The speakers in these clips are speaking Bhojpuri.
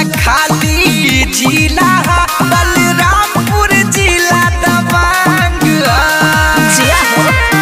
खाली जिला हा, बलरामपुर जिला दबंग हा। जिया हो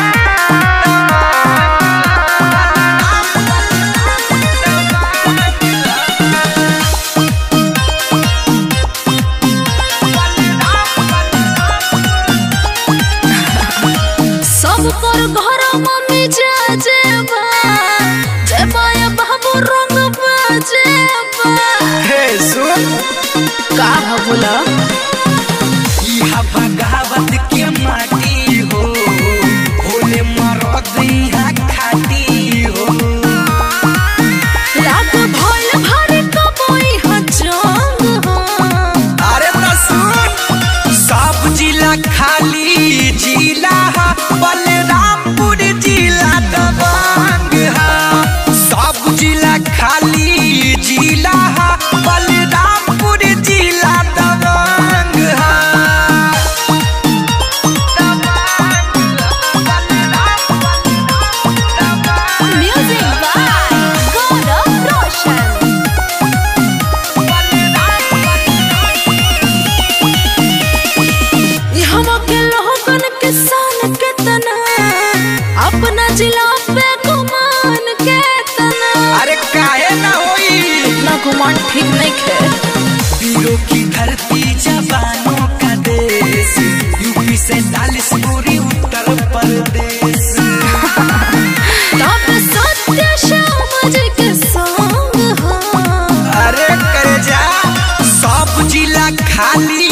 सब पर घर मम्मी जा जेबा जेबा या बाबू रंग बाजेबा हे सुन का ह बोला इहा बगावत के माटी हो होले मरद इहा खाटी हो रात भइल भारी कबई ह जंग हो अरे त सुन सब जिला खाली जिला हा, बलरामपुर जिला दबंग हा सब जिला खाली जिला हा, बलरामपुर जिला दबंग हा म्यूजिक बाय गौरव रोशन यहाँ के लोगन के शान के तना अपना जिला पे गुमान के तना अरे काहे ना होई ना गुमान ठीक नहीं खे वीरों की धरती जवानों का देश यूपी से चालीस पूरी उत्तर प्रदेश तब सत्य श्याम जी के संग हो अरे कर जा सब जिला खाली